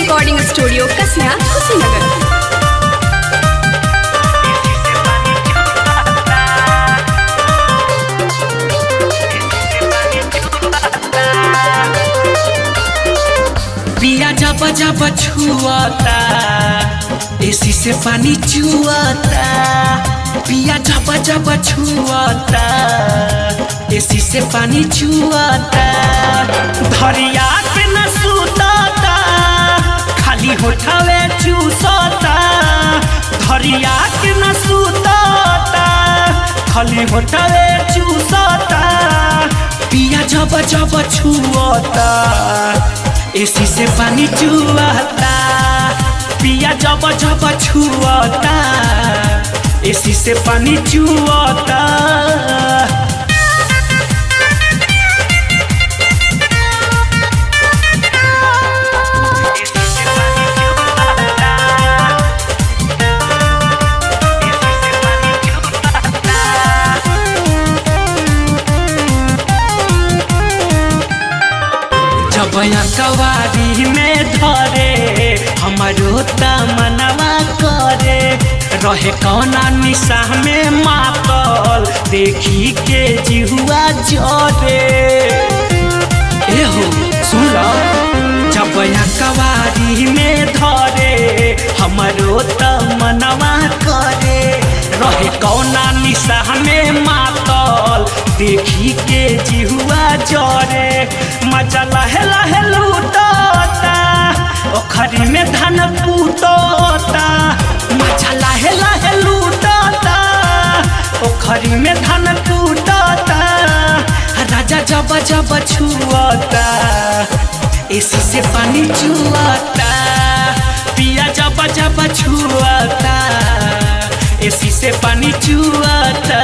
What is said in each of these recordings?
recording studio Kasia Kushinagar पिया जब जब छुआता एसी से पानी चुआता पिया जब जब छुआता एसी से पानी चुआता धरिया के न सुताता खाली होठावे चूसता धरिया के न सुताता खाली होठावे चूसता पिया जब जब छुआता एसी से पानी चुआता पिया जब जब छुआता एसी से पानी चुआता जब कवारी में धरे हमारो तमनवा करे रहे कौना निशा में मातल देखी के जिहुआ जरे ए हो सुन जब कवारी में धरे हमारो तमनवा करे रहे कौना निशा में मातल देखी के जिहुआ जरे मजा लहे लहे लूटता ओखरी में धान कूटता मजा लहे लहे लूटता ओखरी में धान कूटता राजा जब जब छुअता एसी से पानी चुआता पिया जब जब छुअता एसी से पानी चुआता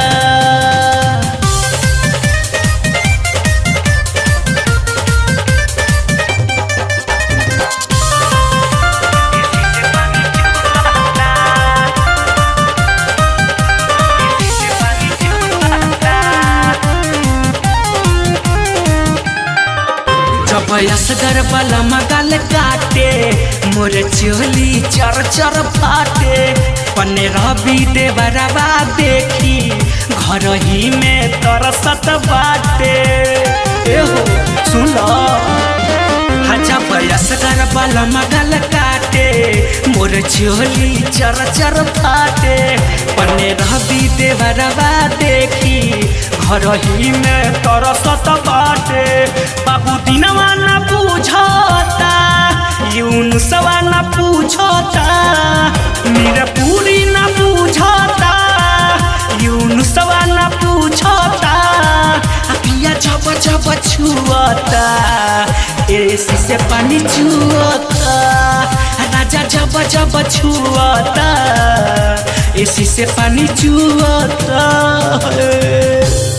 जब असगर वाला मगल काटे मोर चोली चर चर फाटे पन्ने रवि देवरवा देखी घर ही में तरसत बाटे एहो सुन जब असगर वाला मगल काटे मोर चोली चर चर फाटे पन्ने रवि देवरवा देखी घर ही में तरसत बाटे बाबू दिनवा न पूछता यून सवा न पूछता मेरा पूरी न पूछता यून सवा न पूछता पिया जब जब छुअता एसी से पानी चुअता राजा जब जब छुअता एसी से पानी चुअता